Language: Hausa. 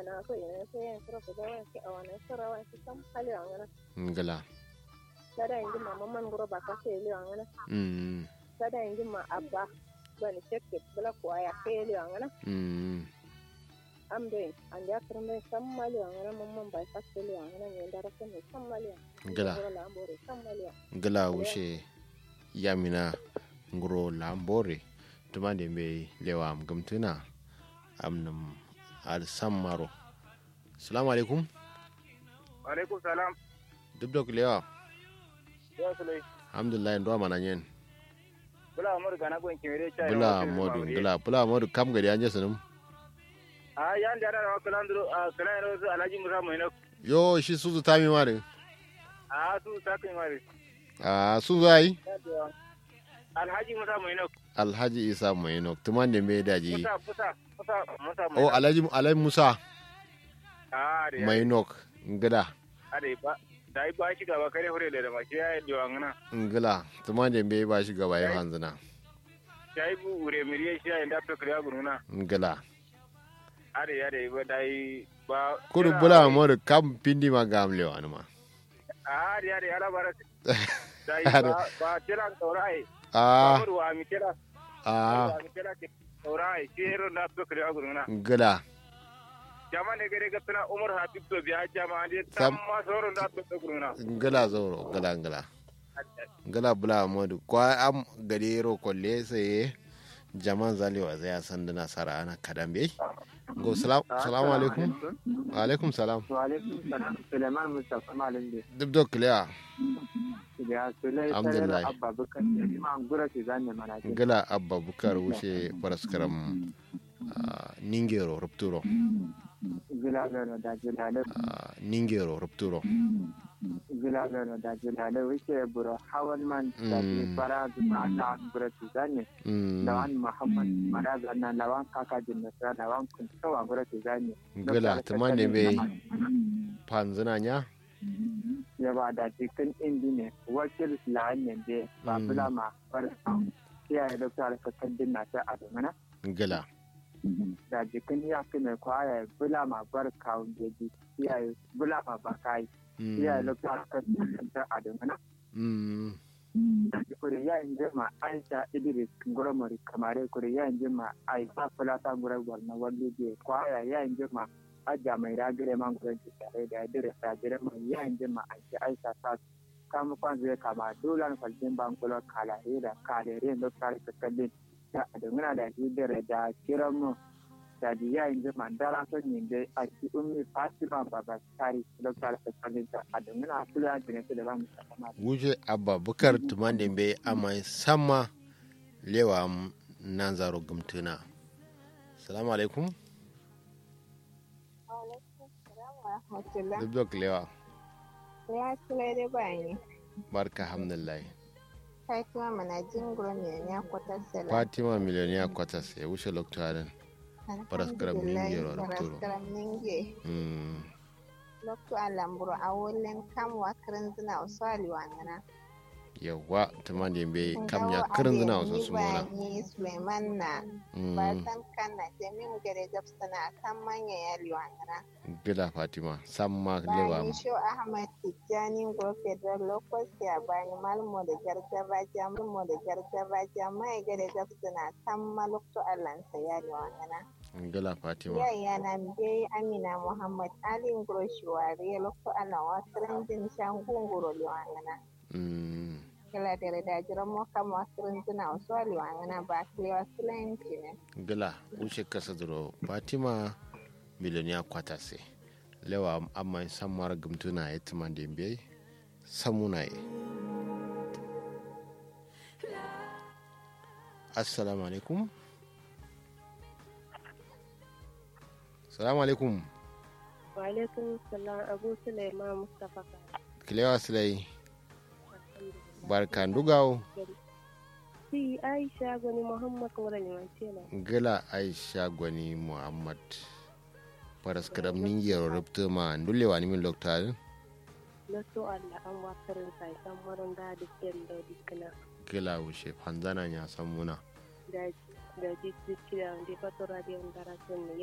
na so ina so yin sura da wani ki a wani sura wani ki san hali wa ngana ngala sada yin ma mamman guro ba ka sai li wa ngana mm sada yin ma abba bani shekke bula ko ya kai li wa ngana mm am dai an ya kurme san mali wa ngana mamman ba ka sai li wa ngana ne da rakan ne san mali wa ngala guro la ambore san mali wa ngala wushe yamina nguro lambore tumande be lewa am gumtuna amnam al sammaro assalamu alaikum alaikum salam dubdok lewa ya sulai alhamdulillah ndo mana nyen bula amur gana gwen kimere cha bula modu ngala bula modu kam gari anje sunum a yan da da kalan duro a kalan ro su alhaji musa moino yo shi suzu tami mare a su ta kai mare a suzu ai alhaji musa moino alhaji isa mainok tumande be daji musa musa musa musa o moino alhaji alhaji musa a da mainok ngada a da ba da ba shi gaba kare hore da ma shi ya diwa ngana ngala tumande be ba shi gaba ya hanzuna sai bu ure miriye shi ya inda to kare guruna ngala a da ya da ba dai ba kudu bula modu kam pindi ma gamle wanuma a da ya da ya labara dai Are. ba ba tira saurai a amur wa mi tira a wa mi tira ke saurai shi hero da to kare guruna ngala jama ne gare ga tana umar habib to biya jama ne Sam- tam ma sauran da to to guruna ngala zoro ngala ngala ngala bula modu kwa am gadero kolle sai jaman zalewa zai san da nasara ana kadambe go salam salamu alaikum wa alaikum salam Waalaikum salam. Suleiman Mustapha Malam de. dubdok lewa Ya Sulai Alhamdulillah. Sarar Abba Bukar. Ima gura ki zanne mana ke. ngala abba bukar wuce paraskaram ah, ningero rupturo Gila gano da jilale. ah, ningero rupturo Gila gano da jilale. Wuce buro hawan man da ke Mm. fara zuma ta gura ki zanne. Mm, Lawan Muhammad Mara zanna lawan kaka jinnasa lawan kun kawa gura ki zanne. ngala tumande be panzina nya Ya ba da cikin indi ne. Wakil lahan ne de. Ba Mm. bula ma. Bar. Kiyaye dokta alkakan dinna ta adamana. ngala da jikin ya fi mai kwaya bula ma bar kawun jeji iyaye bula ma ba kai Mm, iyaye lokacin kan ta adamana mm, da kuri ya inje ma aisha idris gurmuri kamare kuri ya inje ma aisha fulata gurar gwarna wallo je kwaya ya inje ma aja mai ragire man gurin ki tare da idris ragire ma ya inje ma aisha aisha ta kama kwan zai kama dolan falcin bankulo kala da kalere lokacin kakallin da adamana da hidire da kiran mu da ya inje ma dara son yin da a ki ummi fatima baba tari lokacin kakallin da adamana kula da ne da ba mu sakama wuce abba bukar tumande be amai sama lewa am nan zaro gumtuna salamu alaikum rahmatullah dubdok lewa ya sulai dai bayani barka alhamdulillah Fatima mana jingiro ne ya kwatar sala. fatima miliyoniya kwatas ya wuce lokacin Paraskaram ninge ro Arturo. Paraskaram ninge. mm, Lokto alamburo a wulen kam wa kirinzina usali wangana. yawa tumande be kam ya kirin zina wasu su mona Ni Suleiman na ba san kan na jamin gare gabsana kan manya ya liwangana. gila fatima samma lewa Bani sho Ahmad Tijjani go federal lokos ya bani malmo da gargaba ja malmo da gargaba ja mai gare gabsana kan malokto Allah sa ya liwangana. gila fatima yaya na mbe amina muhammad ali ngoro shiwari lokko ala wasiran din shangu ngoro liwangana mm, kala dere da jira mo kam wasiran dina wasu liwangana ba kile wasiran kine gila wuce kasa duro fatima miliyoniya kwatase lewa amma sammar gumtuna ya tumande be samuna ye assalamu alaikum salamu alaikum wa alaikum salam abu sulaiman mustafa kilewa silai barkan dugawo si aisha gani muhammad mura limancela gila aisha gwani muhammad paras kadam ningiyar rubta ma ndulewa ni min loktal na so allah an wasiran sai san maron da dukkan da dukkana gila wuce fanzana ya san muna da da dukkan da fatora da yan darasin